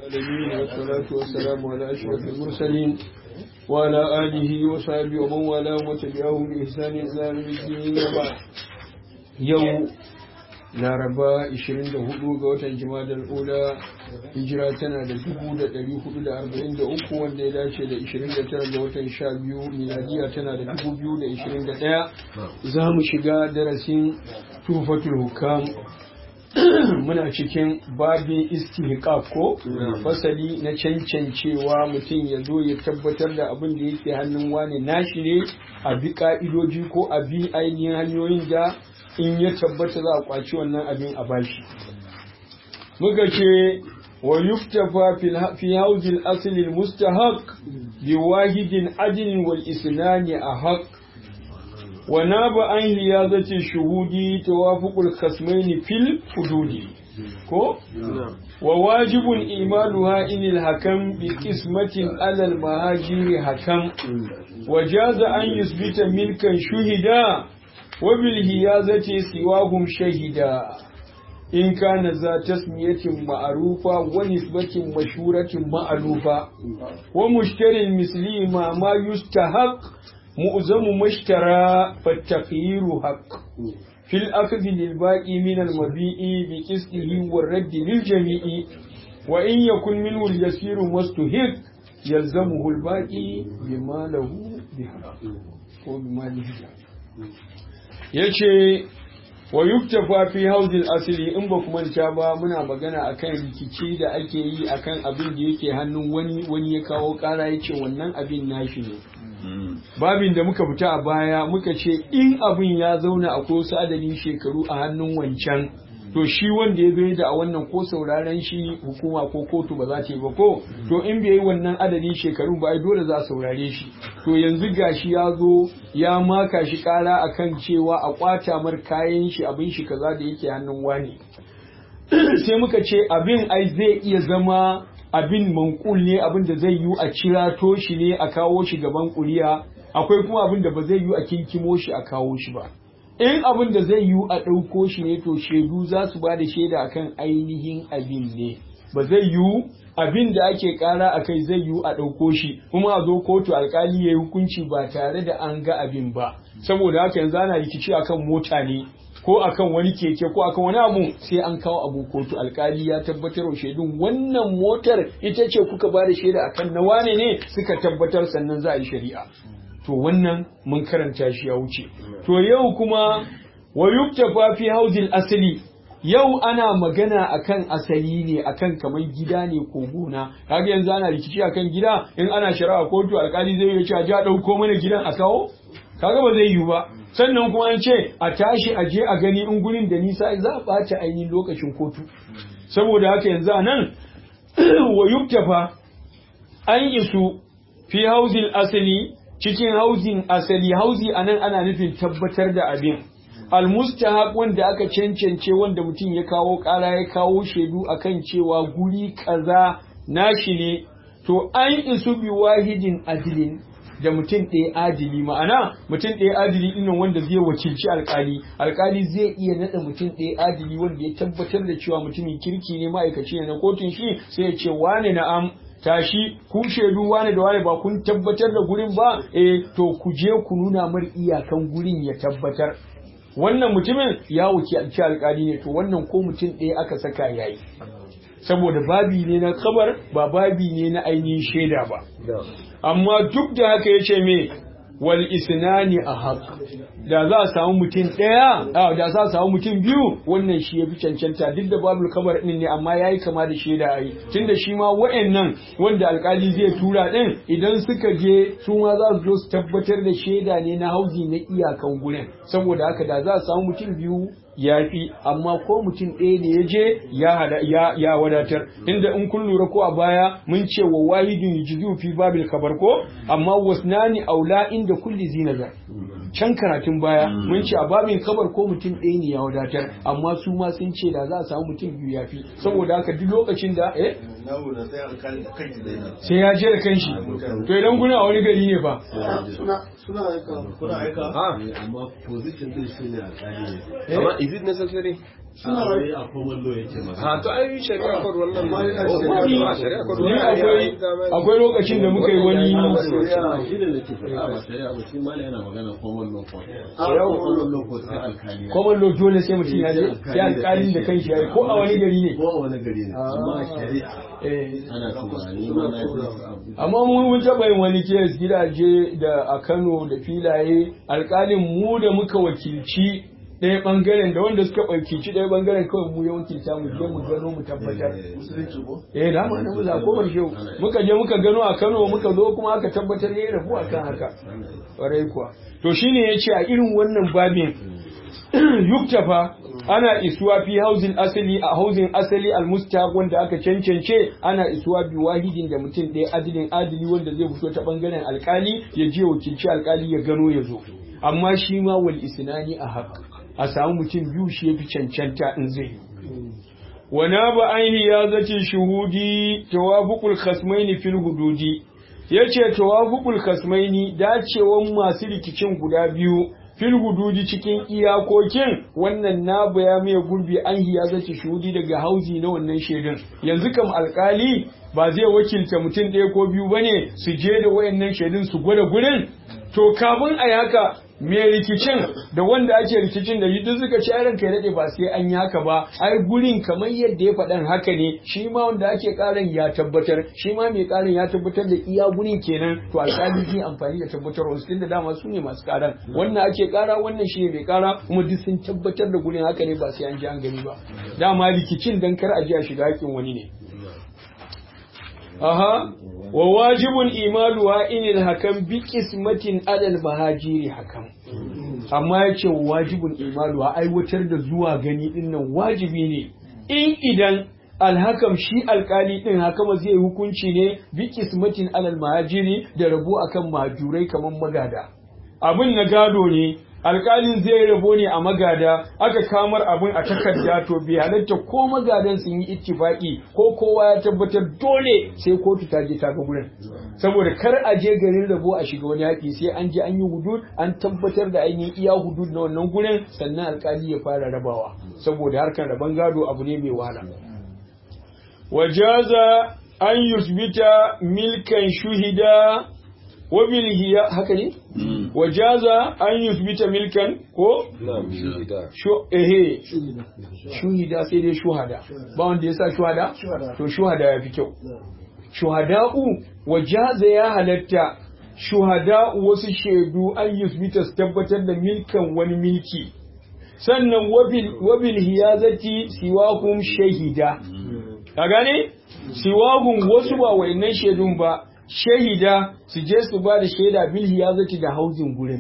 العالمين والصلاة والسلام على أشرف المرسلين وعلى آله وصحبه ومن والاه وتبعهم بإحسان إلى يوم الدين وبعد يوم laraba 24 ga watan jimadar ula hijira tana da 443 wanda ya dace da 29 ga watan 12 miladiya tana da 2021 za mu shiga darasin tufatul hukam muna cikin babin istihqaq ko fasali na cancancewa mutum ya zo ya tabbatar da abin da yake hannun wani nashi ne a bi ka'idoji ko a bi ainihin hanyoyin da in ya tabbata za a kwaci wannan abin a bashi muka ce wa yuktafa fi hauzil asli mustahaq bi wahidin adlin wal isnani ahaq wa naba an hiyazati shuhudi tawafuqul khasmaini fil hududi ko wa wajibun imaluha inil hakam bi qismatin alal mahajiri hakam wa jaza an yusbita milkan shuhida وبالهيازة سواهم شهدا إن كان ذا تسمية معروفة ونسبة مشهورة مألوفة ومشتري المثلي ما ما يستحق مؤزم مشترى فالتخيير حق في الأخذ للباقي من المبيء بقسطه والرد للجميع وإن يكن منه اليسير مستهق يلزمه الباقي بما له بحق وبما له بحق ya ce wa yuktafa fi hauzil asiri in ba kuma manta ba muna magana akan rikici da ake yi akan abin da yake hannun wani wani ya kawo kara ya ce wannan abin nashi ne babin da muka fita a baya muka ce in abin ya zauna a wasu adadin shekaru a hannun wancan to shi wanda ya zo da a wannan ko sauraren shi hukuma ko kotu ba za ta yi ba ko to in bai yi wannan adadin shekaru ba ai dole za a saurare shi to yanzu gashi ya zo ya maka shi kara akan cewa a kwata mar kayan shi abin shi kaza da yake hannun wani sai muka ce abin ai zai iya zama abin mankul ne abin da zai yi a cirato shi ne a kawo shi gaban kuriya akwai kuma abin da ba zai yi a kinkimo shi a kawo shi ba in abin da zai yiwu a ɗauko shi ne to shaidu za su ba da shaida akan ainihin abin ne ba zai yiwu abin da ake ƙara a kai zai yiwu a ɗauko shi kuma a zo kotu alkali ya yi hukunci ba tare da an ga abin ba saboda haka yanzu ana rikici akan mota ne ko akan wani keke ko akan wani abu sai an kawo abu kotu alkali ya tabbatar wa shaidun wannan motar ita ce kuka ba da shaida akan na wane ne suka tabbatar sannan za a yi shari'a to wannan mun karanta shi ya wuce to yau kuma wa yuktafa fi hauzil asali yau ana magana akan asali ne akan kamar gida ne ko gona kaga yanzu ana rikici akan gida in ana shari'a kotu alkali zai yi cewa ja dauko mana gidan a kawo kaga ba zai yiwu ba sannan kuma an ce a tashi a je a gani in gurin da nisa za a bata ainihin lokacin kotu saboda haka yanzu a nan wa yuktafa an isu fi hauzil asali cikin hauzin asali hauzi anan ana nufin tabbatar da abin almustahaq wanda aka cancance wanda mutum ya kawo kara ya kawo shaidu akan cewa guri kaza nashi ne to an isu bi wahidin adilin da mutum ɗaya adili ma'ana mutum ɗaya adili ɗin wanda zai wakilci alkali alkali zai iya naɗa mutum ɗaya adili wanda ya tabbatar da cewa mutumin kirki ne ma'aikaci ne na kotun shi sai ya ce wane na'am tashi ku shaidu wane da wane ba kun tabbatar da gurin ba eh to ku je ku nuna mar iyakan gurin ya tabbatar wannan mutumin ya wuce alci alkali ne to wannan ko mutum ɗaya aka saka yayi saboda babi ne na kabar ba babi ne na ainihin shaida ba amma duk da haka ya ce me wal isnani a haq da za a samu mutum ɗaya da za a samu mutum biyu wannan shi ya fi cancanta duk da babu kabar ɗin ne amma ya yi kama da shaida a yi tunda shi ma wa'annan wanda alkali zai tura ɗin idan suka je su ma za su zo su tabbatar da shaida ne na hauzi na iyakan gurin saboda haka da za a samu mutum biyu ya fi amma ko mutum ɗaya da ya je ya wadatar inda in kun lura ko a baya mun ce wa wahidin yujzu fi babil kabar ko amma wasnani aula inda kulli zinazar can karatun baya mun ce a babin kabar ko mutum ɗaya ne ya wadatar amma su ma sun ce da za a samu mutum biyu ya fi saboda haka duk lokacin da eh sai ya je da kanshi to idan kuna a wani gari ne fa suna aika kuna aika amma position din shi ne alƙali ne amma is it necessary a common law yake magana ha to ai shari'a kod wannan ma Wani- shari'a kod ni akwai akwai lokacin da muka yi wani shi da nake faɗa ba shari'a ba shi mala yana magana common law court common law court sai alkali common law dole sai mutum ya je sai alƙalin da kanshi ya yi ko a wani gari ne ko a wani gari ne amma shari'a Eh, ana tunani ma na yi amma mun mun taɓa yin wani kes gidaje da a Kano da filaye alƙalin mu da muka wakilci ɗaya ɓangaren da wanda suka wakilci ɗaya ɓangaren kawai mu ya wakilta mu je mu gano mu tabbatar eh da ma na mu za ko bar shehu muka je muka gano a Kano muka zo kuma aka tabbatar yayi rabu akan haka ƙwarai kuwa to shine yace a irin wannan babin yuktafa ana isuwa fi hauzin asali a hauzin asali almustaq wanda aka cancance ana isuwa bi wahidin da mutum ɗaya adilin adili wanda zai fito ta bangaren alkali ya je wakilci alkali ya gano ya zo amma shi ma wal isnani a haq a samu mutum biyu shi yafi cancanta in zai yi wana ba ainihi ya zace shuhudi tawafuqul khasmaini fil hududi yace tawafuqul khasmaini dacewan masu rikicin guda biyu fil hududi cikin iyakokin wannan na baya mai gurbi an hiya zace shuhudi daga hauzi na wannan shaidan yanzu kam alkali ba zai wakilta mutum ɗaya ko biyu bane su je da wayannan shaidun su gwada gurin to kafin a yi haka mai rikicin da wanda ake rikicin da duk suka ci ranka ya daɗe ba sai an yi haka ba ai gurin kamar yadda ya faɗan haka ne shi ma wanda ake ƙaran ya tabbatar shi ma mai ƙarin ya tabbatar da iya gurin kenan to alƙali zai amfani da tabbatar wasu tunda dama su ne masu ƙaran wannan ake ƙara wannan shi ne mai ƙara kuma duk sun tabbatar da gurin haka ne ba sai an ji an gani ba dama rikicin dan kar a ji a shiga haƙin wani ne aha wa wajibun imaluwa inil hakan bi qismatin adal mahajiri hakan amma yace wajibun imaluwa aiwatar da zuwa gani din nan wajibi ne in idan alhakam shi alkali din hakama zai hukunci ne bi qismatin alal mahajiri da rabo akan majurai kaman magada abin na gado ne alkalin zai rabo ne a magada aka kamar abin a takarda to bai halatta ko magadan sun yi ittifaki ko kowa ya tabbatar dole sai kotu ta je ta ga gurin saboda kar a je garin rabo a shiga wani haƙi sai an je an yi hudud an tabbatar da an yi iya hudud na wannan gurin sannan alkali ya fara rabawa saboda harkar rabon gado abu ne mai wahala wajaza an yusbita milkan shuhida wabil hiya haka ne wajaza an yusbita milkan ko na'am shahida shu ehe shuhida sai dai shuhada ba wanda yasa shuhada to shuhada ya fi kyau shuhada'u wajaza ya halatta shuhada'u wasu shaidu an yusbita su tabbatar da milkan wani milki sannan wabil wabil hiyazati siwahum shahida ka gane siwahum wasu ba wayannan shaidun ba shahida su je su ba da shaida bil hiyazati da hauzin gurin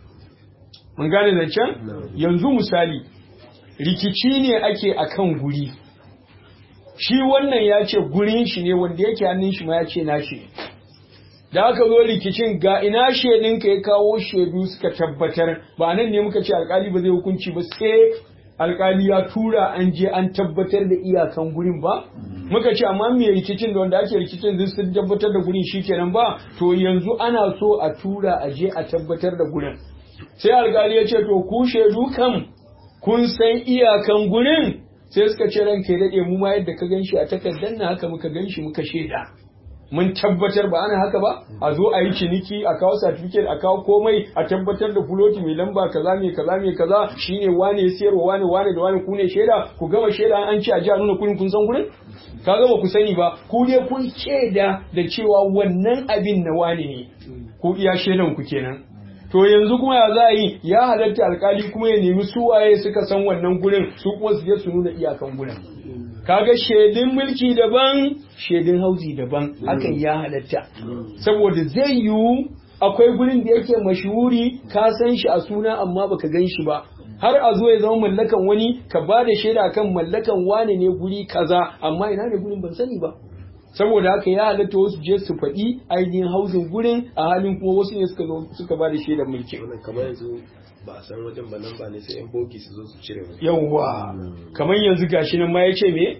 mun gane zancen yanzu misali rikici ne ake akan guri shi wannan ya ce gurin shi ne wanda yake hannun shi ma ya ce nashi da aka zo rikicin ga ina shaidinka ya kawo shaidu suka tabbatar ba nan ne muka ce alkali ba zai hukunci ba sai alkali ya tura an je an tabbatar da iyakan gurin ba muka ce amma me rikicin da wanda ake rikicin zai sun tabbatar da gurin shikenan ba to yanzu ana so a tura a je a tabbatar da gurin sai alkali ya ce to ku shaidu kam kun san iyakan gurin sai suka ce ranka ya daɗe mu ma yadda ka ganshi a takardar na haka muka ganshi muka shaida mun tabbatar ba ana haka ba a zo a yi ciniki a kawo certificate a kawo komai a tabbatar da fuloti mai lamba kaza mai kaza mai kaza shine wane ya siyarwa wane wane da wane ku ne shaida ku gama shaida an ce a ji a nuna kurin kun san gurin ka gama ku sani ba ku ne kun shaida da cewa wannan abin na wane ne ku iya shaidan ku kenan to yanzu kuma ya za a yi ya halatta alkali kuma ya nemi suwaye suka san wannan gurin su kuma su je su nuna iyakan gurin kaga shaidun mulki daban shaidun hauzi daban hakan ya halatta saboda zai yiwu akwai gurin da yake mashhuri ka san shi a suna amma baka gan shi ba har a zo ya zama mallakan wani ka ba da shaida kan mallakan wane ne guri kaza amma ina ne gurin ban sani ba saboda haka ya halatta wasu je su faɗi ainihin hauzin gurin a halin kuma wasu ne suka zo suka ba da shaidar mulki wannan kamar yanzu ba a san wajen ba nan ba ne sai yan bogi su zo su cire wani yawwa kamar yanzu gashi nan ma ya ce me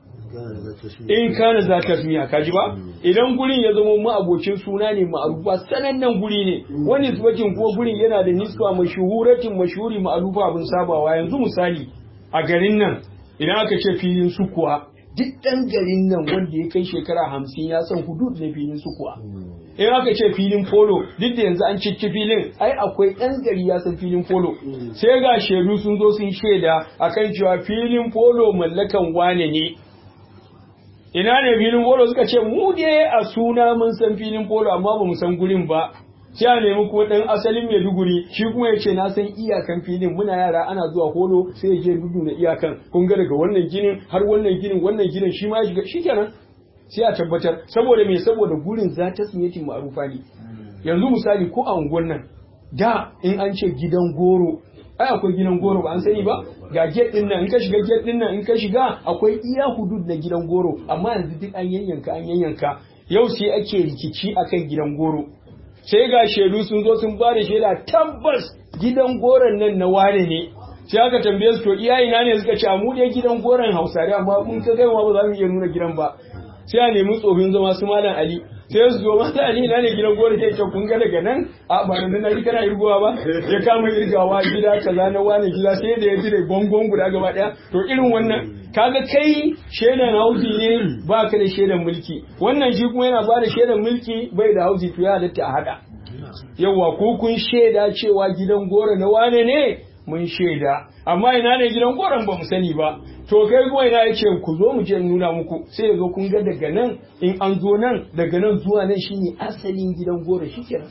in kana za ta miya kaji ba idan gurin ya zama ma'abocin suna ne ma'arufa sanannen guri ne wani nisbatin ko gurin yana da nisba mashuhuratin mashhuri ma'arufa abin sabawa yanzu misali a garin nan idan aka ce filin sukuwa duk ɗan garin nan wanda ya kai shekara hamsin ya san hudud na filin sukuwa in aka ce filin polo duk da yanzu an cikki filin ai akwai ɗan gari ya san filin polo sai ga shaidu sun zo sun shaida akan cewa filin polo mallakan wane ne ina ne filin polo suka ce mu dai a suna mun san filin polo amma ba mu san gurin ba sai a nemi kuma ɗan asalin Maiduguri shi kuma ya ce na san iyakan filin muna yara ana zuwa holo sai ya je dudu na iyakan kun ga daga wannan ginin har wannan ginin wannan ginin shi ma ya shiga shikenan sai a tabbatar saboda me saboda gurin za ta sinyatin ma'arufa ne yanzu misali ko a unguwar nan da in an ce gidan goro ai akwai gidan goro ba an sani ba ga gate din nan in ka shiga gate din nan in ka shiga akwai iya hudud na gidan goro amma yanzu duk an yanyanka an yanyanka yau sai ake rikici akan gidan goro sai ga shaidu sun zo sun ba da shaida tabbas gidan goron nan na wane ne sai aka tambaye su to iyayena ne suka ce a mu dai gidan goron hausare amma mun ka gaiwa ba za mu iya nuna gidan ba sai a nemi tsofin zama su malam ali sai su zo malam ali na ne gidan goron sai ce kun ga daga nan a ba da na kana irgowa ba ya kama irgawa gida kaza na wane gida sai da ya dire gongon guda gaba daya to irin wannan kaga kai shaidan hausi ne ba ka da shaidan mulki wannan shi kuma yana ba da shaidan mulki bai da hausi to ya halatta a hada yawa ko kun shaida cewa gidan goro na wane ne mun shaida amma ina ne gidan goron ba mu sani ba to kai kuma ina yace ku zo mu je nuna muku sai ya zo kun ga daga nan in an zo nan daga nan zuwa nan shine asalin gidan goro shikenan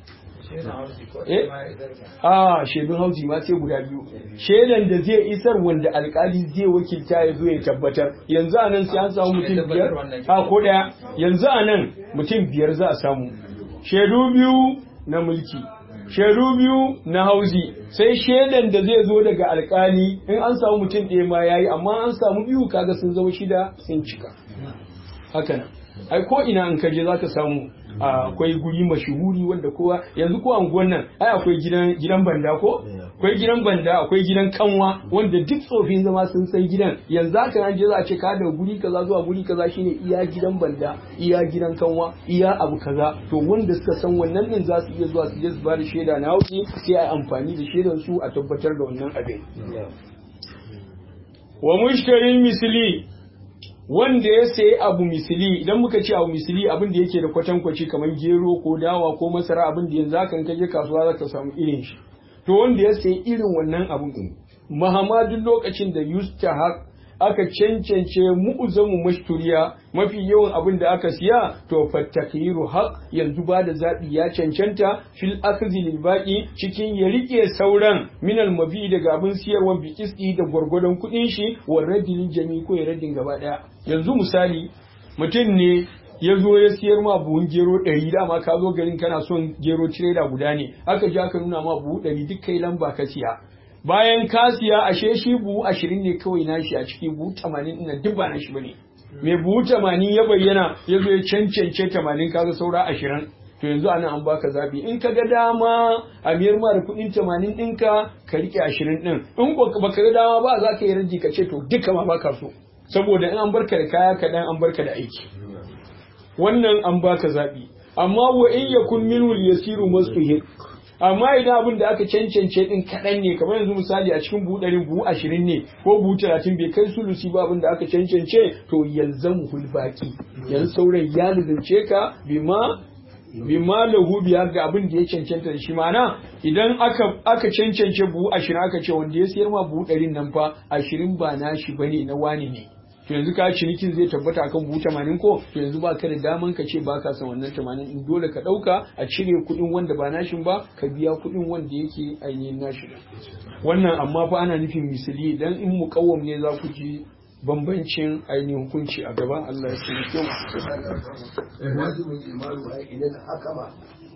a shaidun hauji ma sai guda biyu shaidan da zai isar wanda alkali zai wakilta ya zo ya tabbatar yanzu a nan sai an samu mutum biyar a ko daya yanzu a nan mutum biyar za a samu shaidu biyu na mulki shaidu biyu na hauzi sai shaidan da zai zo daga alkali in an samu mutum ɗaya ma yayi amma an samu biyu kaga sun zama shida sun cika haka nan ai ko ina in kaje zaka samu akwai guri mashuhuri wanda kowa yanzu ko anguwan nan ai akwai gidan gidan banda ko akwai gidan banda akwai gidan kanwa wanda duk tsofin zama sun san gidan yanzu haka an je za a ce ka da guri kaza zuwa guri kaza shine iya gidan banda iya gidan kanwa iya abu kaza to wanda suka san wannan din za su iya zuwa su je su ba da shaida na hauki sai a amfani da shaidan su a tabbatar da wannan abin wa mushtarin misli wanda ya sayi abu misili idan muka ce abu misili abin da yake da kwatankwaci kamar gero ko dawa ko masara abin da yanzu hakan kaje kasuwa za ka samu irin shi to wanda ya sayi irin wannan abin din mahamadun lokacin da yustahaq aka cancance mu'uzamu mashturiya mafi yawan abin da aka siya to fattakiru haq yanzu ba da zaɓi ya cancanta fil akzi lil baqi cikin ya rike sauran minal mabi daga abin siyarwa bi qisti da gwargwadon kuɗin shi wa radin jami ko ya radin gaba ɗaya yanzu misali mutum ne ya zo ya siyar ma buhun gero ɗari dama ka zo garin kana son gero tireda guda ne aka ji aka nuna ma buhu ɗari duk kai lamba ka siya bayan ka siya ashe shi buhu ashirin ne kawai nashi a ciki buhu tamanin ɗin duk ba nashi bane mai buhu tamanin ya bayyana ya zo ya cancance tamanin kaga saura ashirin to yanzu anan an baka zabi in ka ga dama a miyar ma da kuɗin tamanin ɗinka ka riƙe ashirin ɗin in baka ga dama ba za ka yi raji ka ce to duka ma baka so saboda in an barka da kaya kaɗan an barka da aiki wannan an baka zabi amma wa in yakun minhu yasiru masfuhin amma idan abin da aka cancance din kaɗan ne kamar yanzu misali a cikin buhu ɗari buhu ashirin ne ko buhu talatin bai kai sulusi ba abin da aka cancance to yalzamu hulbaki yanzu sauran ya lizance ka bima bima lahu biya ga abin da ya cancanta da shi mana idan aka aka cancance buhu ashirin aka ce wanda ya siyar ma buhu ɗarin nan fa ashirin ba nashi bane na wani ne to yanzu ka cinikin zai tabbata akan buhu tamanin ko to yanzu ba ka da daman ka ce ba ka san wannan tamanin in dole ka ɗauka a cire kuɗin wanda ba nashin ba ka biya kuɗin wanda yake ainihin nashi wannan amma fa ana nufin misali dan in muƙawwam ne za ku ji bambancin ainihin hukunci a gaban Allah ya ce kyau wajibin imanu idan haka ma